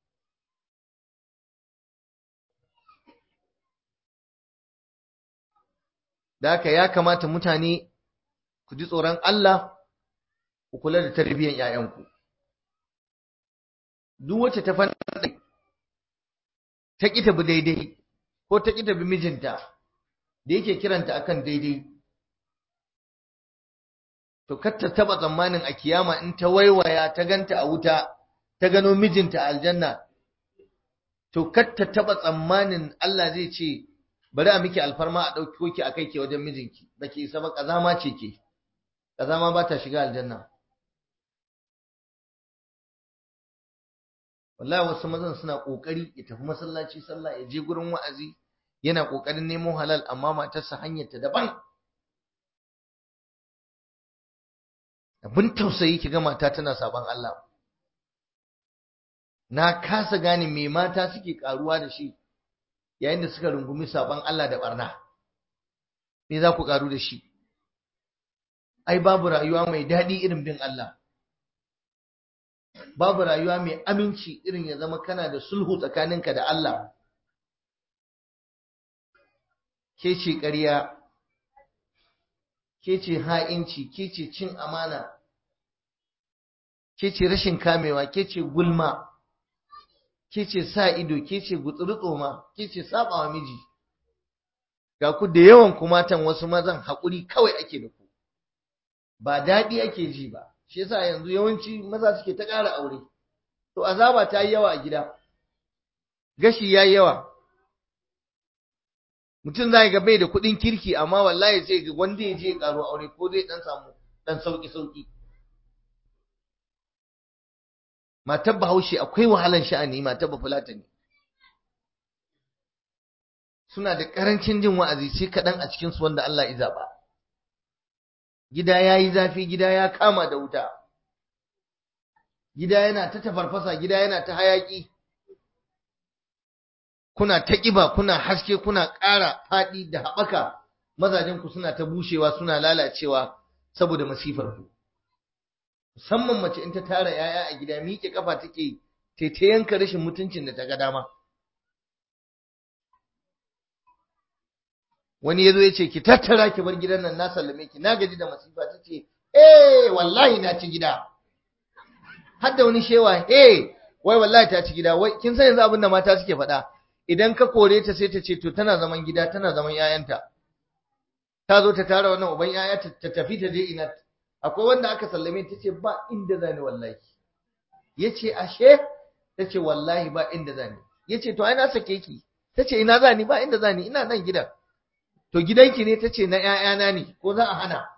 da haka ya kamata mutane ku ji tsoron Allah ku kula da tarbiyyar ‘ya'yanku. Duk wacce ta fanɗa ta ƙi ta bi daidai ko ta ƙi ta bi mijinta da yake kiranta akan daidai. To, kar ta taɓa tsammanin a kiyama in ta waiwaya ta ganta a wuta, ta gano mijinta a aljanna. To, kar ta taɓa tsammanin Allah zai ce, bari a miki alfarma a ɗauki ki a kai ke wajen mijinki, ba ki isa ba ƙazama ce ke. ƙazama ba ta shiga aljanna wallahi wasu mazan suna ƙoƙari ya tafi masallaci sallah ya je gurin wa'azi yana ƙoƙarin nemo halal amma matarsa hanyar ta daban abin tausayi ki ga mata tana saban Allah na kasa gane me mata suke karuwa da shi yayin da suka rungumi saban Allah da barna me za ku karu da shi ai babu rayuwa mai daɗi irin bin Allah babu rayuwa mai aminci irin ya zama kana da sulhu tsakaninka da Allah ke ce ƙarya ke ce ha'inci ke ce cin amana ke ce rashin kamewa ke ce gulma ke ce sa ido ke ce gutsuru ke ce sabawa miji ga ku da yawan kumatan wasu mazan haƙuri kawai ake da ku ba daɗi ake ji ba shi yasa yanzu yawanci maza suke ta ƙara aure to azaba ta yi yawa a gida gashi ya yi yawa mutum za ga bai da kuɗin kirki amma wallahi sai ga wanda ya je ƙaro aure ko zai ɗan samu ɗan sauƙi sauƙi matar bahaushe akwai wahalan sha'ani matar bafulata ne suna da ƙarancin jin wa'azi sai kaɗan a cikinsu wanda Allah ya zaɓa gida ya yi zafi gida ya kama da wuta gida yana ta tafarfasa gida yana ta hayaƙi kuna ta ƙiba kuna haske kuna ƙara faɗi da haɓaka mazajenku suna ta bushewa suna lalacewa saboda masifar ku musamman mace in ta tara yaya a gida miƙe kafa take ta yanka rashin mutuncin da ta ga dama wani yazo ya ce ki tattara ki bar gidan nan na sallame ki na gaji da masifa ta ce eh wallahi na ci gida har da wani shewa eh wai wallahi ta ci gida wai kin san yanzu abin da mata suke faɗa idan ka kore ta sai ta ce to tana zaman gida tana zaman yayanta ta zo ta tara wannan uban yaya ta tafi ta je ina akwai wanda aka sallame ta ce ba inda zani wallahi yace ashe tace wallahi ba inda zani yace to ai na sake ki tace ina zani ba inda zani ina nan gidan to gidanki ne tace na ƴaƴana ne ko za a hana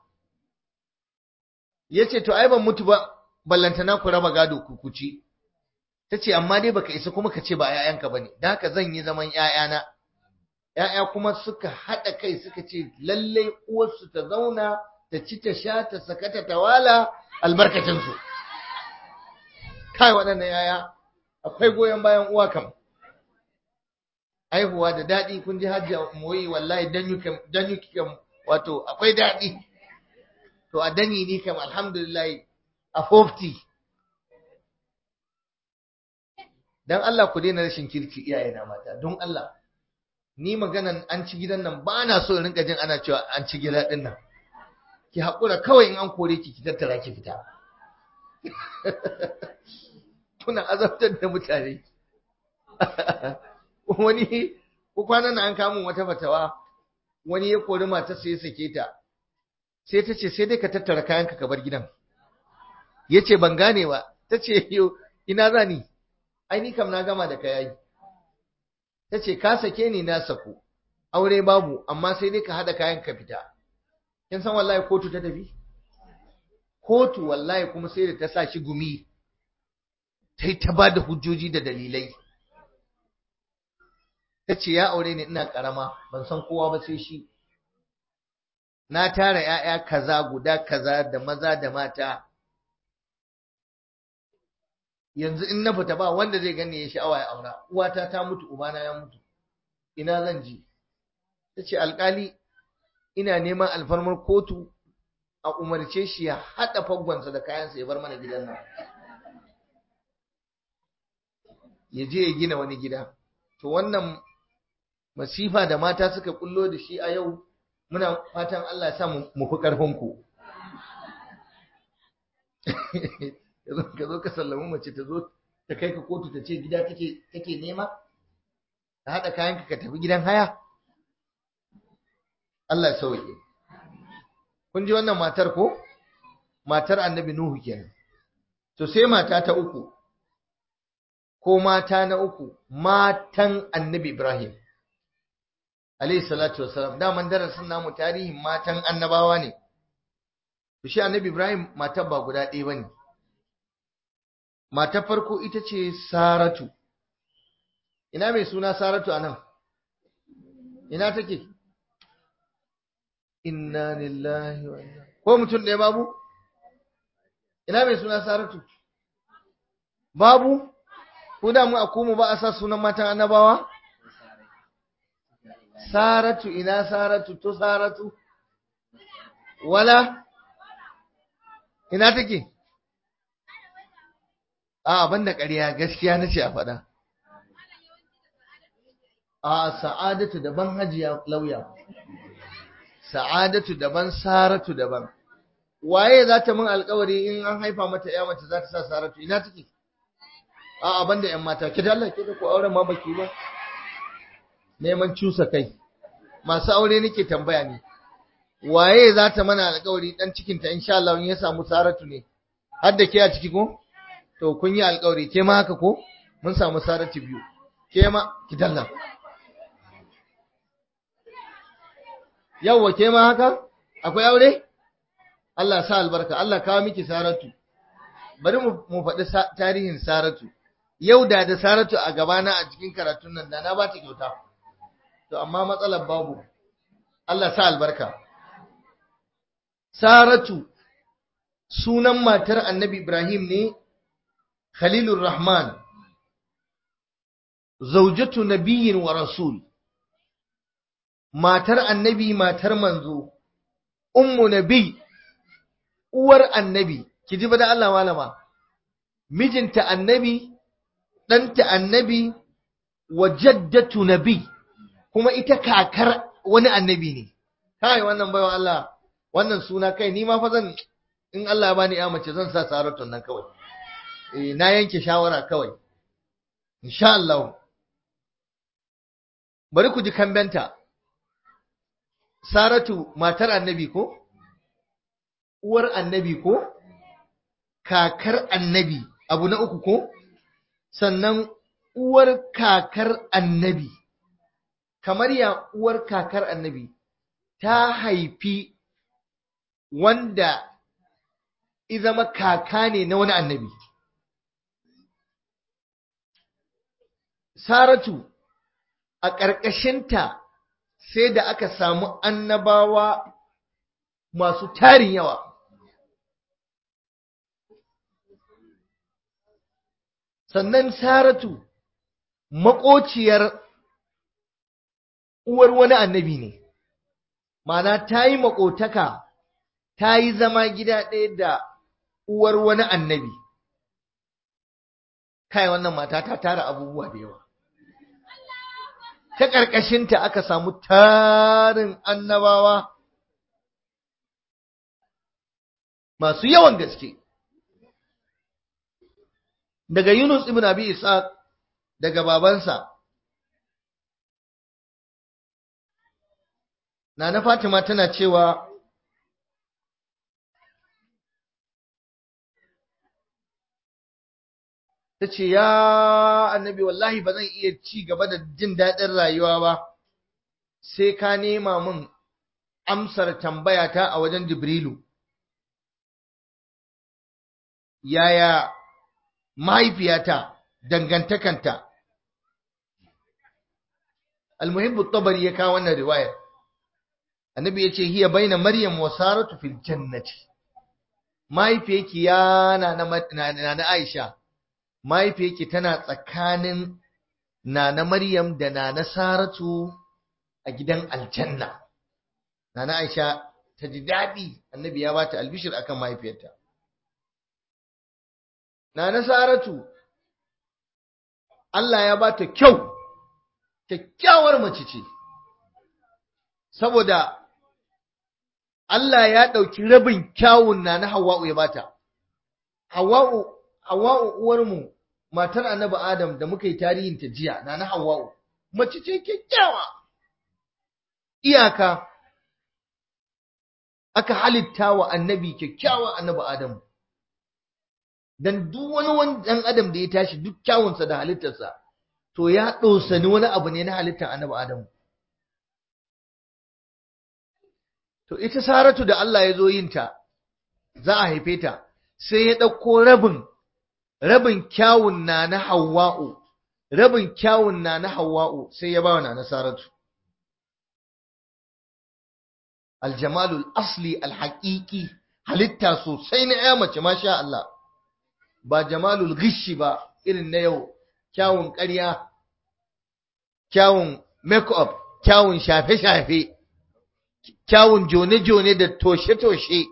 yace to ai ban mutu ba ballantana ku raba gado ku kuci tace amma dai baka isa kuma ka ce ba ƴaƴanka bane dan haka zan yi zaman ƴaƴana ƴaƴa kuma suka hada kai suka ce lalle uwarsu ta zauna ta ci ta sha ta sakata ta wala albarkacin su kai waɗannan ƴaƴa akwai goyon bayan uwa kam aihuwa da daɗi kun ji hajji moyi wallahi dan yuki kam wato akwai daɗi to a dani ni kam alhamdulillah a 50 dan Allah ku daina rashin kirki iyaye na mata don Allah ni maganan an ci gidan nan ba na so in rinka jin ana cewa an ci gida din nan ki haƙura kawai in an kore ki ki tattara ki fita kuna azabtar da mutane wani ko kwanan an kamo wata fatawa wani ya kori mata sai ya sake ta sai ta ce sai dai ka tattara kayanka ka bar gidan ya ce ban gane ba ta ce ina za ni ai ni kam na gama da kayayi ta ce ka sake ni na saku aure babu amma sai dai ka haɗa kayan ka fita kin san wallahi kotu ta tafi kotu wallahi kuma sai da ta sa shi gumi ta yi ta ba da hujjoji da dalilai ta ce ya aure ni ina ƙarama ban san kowa ba sai shi na tara ‘ya'ya kaza guda kaza da maza da mata yanzu in na fita ba wanda zai gani ya sha'awa ya aura uwata ta mutu ubana ya mutu ina zan ji ta ce alkali ina neman alfarmar kotu a umarce shi ya haɗa faggonsa da kayansa ya bar mana gidan nan ya je ya gina wani gida to wannan masifa da mata suka kullo da shi a yau muna fatan Allah ya sa mu fi ƙarfin ku ka zo ka sallami mace ta zo ta kai ka kotu ta ce gida take nema ta haɗa kayanka ka tafi gidan haya Allah ya sauke kun ji wannan matar ko matar annabi Nuhu kenan to sai mata ta uku ko mata na uku matan annabi Ibrahim alayhi salatu wassalam daman darasin namu tarihin matan annabawa ne to shi annabi Ibrahim matar ba guda ɗaya bane matar farko ita ce Saratu ina mai suna Saratu anan ina take inna lillahi wa inna ko mutum ɗaya babu ina mai suna Saratu babu ko da mu a kuma ba a sa sunan matan annabawa Saratu ina Saratu to Saratu wala ina take a banda ƙarya gaskiya nace a faɗa a sa'adatu daban hajiya lauya sa'adatu daban saratu daban waye za ta min alƙawari in an haifa mata ya mace za ta sa saratu ina take a banda yan mata ki dalla ke da ku auren ma baki ba neman cusa kai masu aure nake tambaya ne waye za ta mana alƙawari dan cikin ta insha Allah in ya samu saratu ne har da ke a ciki ko to kun yi alƙawari ke ma haka ko mun samu saratu biyu ke ma ki dalla yawwa ke ma haka akwai aure Allah sa albarka Allah kawo miki saratu bari mu faɗi tarihin saratu yau da da saratu a gabana a cikin karatun nan da na ba ta kyauta to amma matsalar babu Allah sa albarka saratu sunan matar annabi ibrahim ne khalilur rahman zaujatu nabiyyin wa rasul matar annabi matar manzo ummu nabi uwar annabi ki ji da Allah malama mijinta annabi ɗanta annabi wa jaddatu nabi kuma ita kakar wani annabi ne kai wannan baiwa Allah wannan suna kai ni ma fa zan in Allah ya bani ya mace zan sa saratun nan kawai eh na yanke shawara kawai insha Allah bari ku ji kambenta Saratu matar annabi ko uwar annabi ko kakar annabi abu na uku ko sannan uwar kakar annabi kamar ya uwar kakar annabi ta haifi wanda izama kaka ne na wani annabi saratu a ƙarƙashinta sai da aka samu annabawa masu tarin yawa sannan saratu maƙociyar uwar wani annabi ne mana ta yi maƙotaka ta yi zama gida ɗaya da uwar wani annabi kai wannan mata ta tara abubuwa da yawa ta ƙarƙashinta aka samu tarin annabawa masu yawan gaske daga Yunus ibn Abi Ishaq daga babansa Nana Fatima tana cewa ta ce ya annabi wallahi ba zan iya ci gaba da jin daɗin rayuwa ba sai ka nema min amsar tambayata a wajen Jibrilu yaya mahaifiyata dangantakanta almuhibbu tabari ya kawo wannan riwayar annabi ya ce hiya baina maryam wa saratu fil jannati mahaifiyarki ya na na aisha mahaifiyarki tana tsakanin nana maryam da nana saratu a gidan aljanna nana aisha ta ji daɗi annabi ya bata albishir akan mahaifiyarta Nana Saratu, Allah ya ba ta kyau, kyakkyawar mace ce, saboda Allah ya ɗauki rabin kyawun na na Hawa'u ya bata. Hawa'u, Hawa'u uwarmu, matar annabi Adam da muka yi tarihin ta jiya, na na Hawa'u, mace ce kyakkyawa. Iyaka, aka halitta wa annabi kyakkyawa annabi Adamu. dan duk wani wani dan adam da ya tashi duk kyawunsa da halittarsa to ya ɗosani wani abu ne na halittar annabi adamu to ita saratu da Allah ya zo yin ta za a haife ta sai ya ɗauko rabin rabin kyawun na na hawa'u rabin kyawun na na hawa'u sai ya ba wa na saratu aljamalul asli alhaƙiƙi halitta sosai na ya mace masha Allah ba jamalul gishi ba irin na yau kyawun ƙarya kyawun make-up kyawun shafe-shafe kyawun jone-jone da toshe-toshe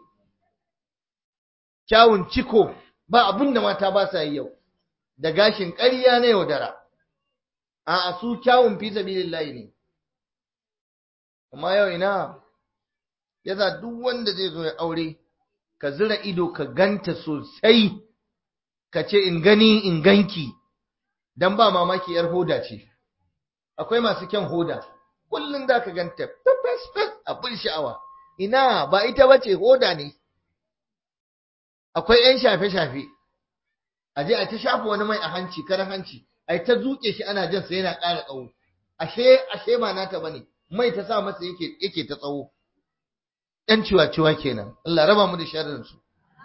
kyawun ciko ba abin da mata ba sa yi yau da gashin ƙarya na yaudara a su kyawun fi sabilillahi ne amma yau ina yasa duk wanda zai zo ya aure ka zira ido ka ganta sosai ka ce in gani in ganki dan ba mamaki yar hoda ce akwai masu kyan hoda kullum za ka ganta fes fes abin sha'awa ina ba ita bace hoda ne akwai yan shafe shafe a je a ta shafa wani mai a hanci karan hanci a ta zuke shi ana jan sa yana ƙara tsawo ashe ashe ba nata bane mai ta sa masa yake yake ta tsawo yan ciwa-ciwa kenan Allah raba mu da sharrin su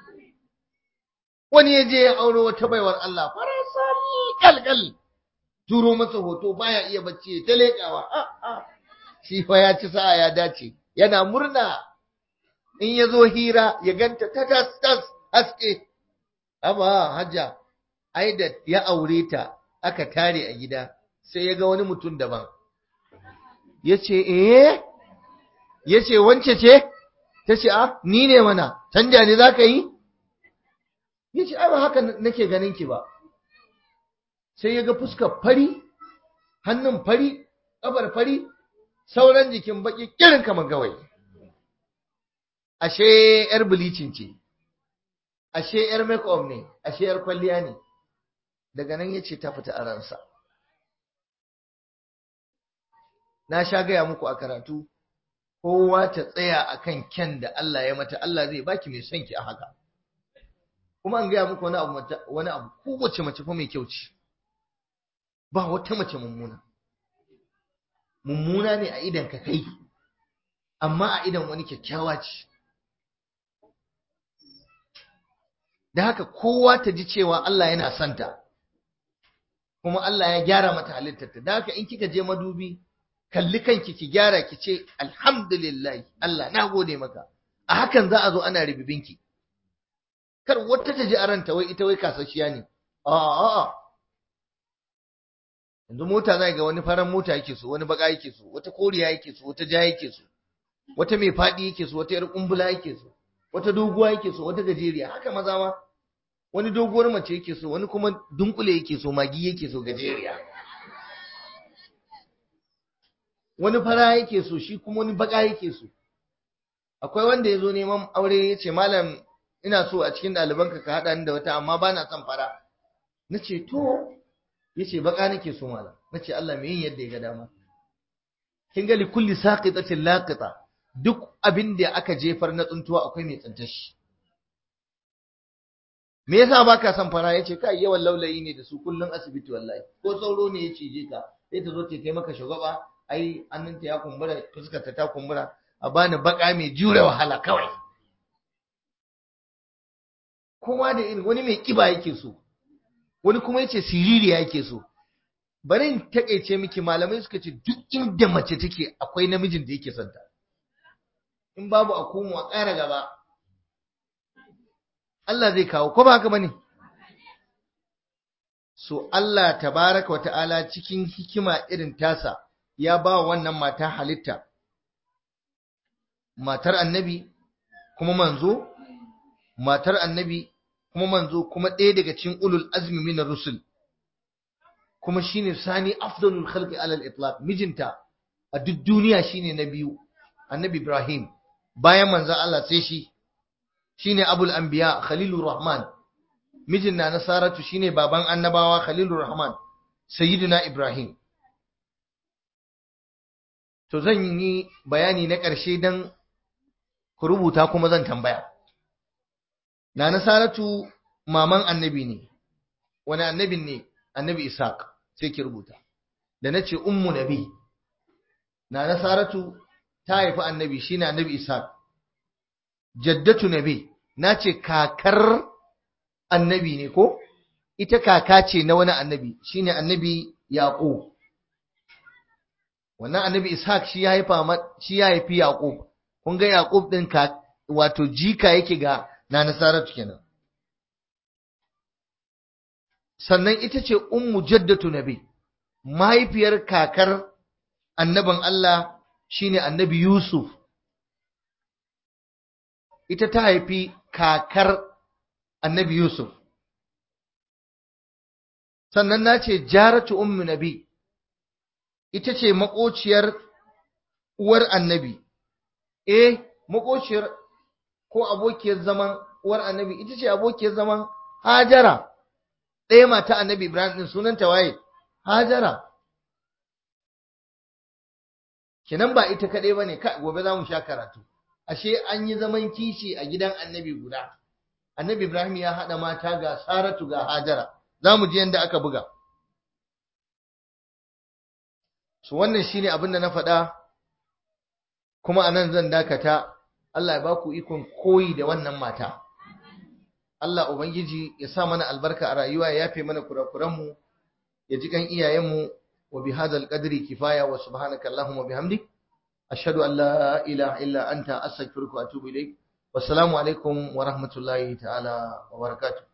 wani ya je ya auro wata baiwar Allah farasal kalkal turo masa hoto baya iya bacci ya ta leƙawa shi fa ya ci sa'a ya dace yana murna in ya zo hira ya ganta ta tas tas haske amma hajja ai da ya aure ta aka tare a gida sai ya ga wani mutum daban ya ce eh ya ce wance ce ta ce a ni ne mana canja ne za ka yi ya ce ai ba haka nake ganin ki ba sai ya ga fuskar fari hannun fari ƙafar fari sauran jikin baki kirin kamar gawai ashe yar bilicin ce ashe yar make-up ne ashe yar kwalliya ne daga nan ya ce ta fita a ransa na sha gaya muku a karatu kowa ta tsaya akan kyan da Allah ya mata Allah zai baki mai son ki a haka kuma an gaya muku wani abu wani abu kowace mace fa mai kyau ce ba wata mace mummuna mummuna ne a idan ka kai amma a idan wani kyakkyawa ce da haka kowa ta ji cewa Allah yana santa kuma Allah ya gyara mata halittarta da haka in kika je madubi kalli kanki ki gyara ki ce alhamdulillah Allah na gode maka a hakan za a zo ana ribibinki kar wata ta ji aranta wai ita wai kasashiya ne a'a yanzu mota zai ga wani faran mota yake so wani baka yake so wata koriya yake so wata ja yake so wata mai fadi yake so wata yar kumbula yake so wata doguwa yake so wata gajeriya haka maza ma wani doguwar mace yake so wani kuma dunkule yake so magi yake so gajeriya wani fara yake so shi kuma wani baka yake so akwai wanda ya zo neman aure ya ce malam ina so a cikin ɗalibanka ka haɗa ni da wata amma ba na son fara na ce to ya ce baka nake so malam na ce Allah mai yin yadda ya ga dama kin ga likulli saqitatin laqita duk abin da aka jefar na tsuntuwa akwai mai tsintar shi me yasa baka son fara yace kai yawan laulayi ne da su kullun asibiti wallahi ko sauro ne ya cije ka sai ta zo ta kai maka shugaba ai annanta ya kumbura fuskarta ta kumbura a bani baka mai jure wahala kawai kowa da irin wani mai kiba yake so wani kuma yace siririya yake so bari in takeice miki malamai suka ce duk inda mace take akwai namijin da yake son ta in babu a komo a ƙara gaba Allah zai kawo ko ba haka bane so Allah tabaraka wa ta'ala cikin hikima irin tasa ya ba wannan mata halitta matar annabi kuma manzo matar annabi kuma manzo kuma ɗaya daga cikin ulul azmi min rusul kuma shine sani afdalul khalqi alal itlaq mijinta a duk duniya shine na biyu annabi Ibrahim bayan manzon Allah sai shi shine abul anbiya khalilur rahman mijin na nasaratu shine baban annabawa khalilur rahman sayyidina Ibrahim to zan yi bayani na ƙarshe dan ku rubuta kuma zan tambaya na nasaratu maman annabi ne wani annabin ne annabi Ishaq sai ki rubuta da nace ummu nabi na nasaratu ta haifi annabi shine annabi Ishaq jaddatu nabi nace kakar annabi ne ko ita kaka ce na wani annabi shine annabi Yaqub wannan annabi Ishaq shi ya haifa shi ya haifi Yaqub kun ga Yaqub din ka wato jika yake ga na nasaratu kenan sannan ita ce ummu jaddatu nabi mahaifiyar kakar annabin Allah shine annabi Yusuf ita ta haifi kakar annabi Yusuf sannan na ce jaratu ummu nabi ita ce makociyar uwar annabi eh makociyar ko abokiyar zaman uwar annabi ita ce abokiyar zaman hajara ɗaya mata annabi ibrahim ɗin sunanta waye hajara kinan ba ita kaɗai ba ne gobe za mu sha karatu ashe an yi zaman kishi a gidan annabi guda annabi ibrahim ya haɗa mata ga saratu ga hajara za mu ji yadda aka buga su wannan shine abin da na faɗa kuma a nan zan dakata Allah ya ba ku ikon koyi da wannan mata Allah Ubangiji ya sa mana albarka a rayuwa ya yafe mana kurakuranmu ya ji kan iyayenmu wa bi hadzal qadri kifaya wa subhanaka allahumma bihamdik ashhadu an la ilaha illa anta astaghfiruka wa atubu ilaik wassalamu alaikum wa rahmatullahi ta'ala wa barakatuh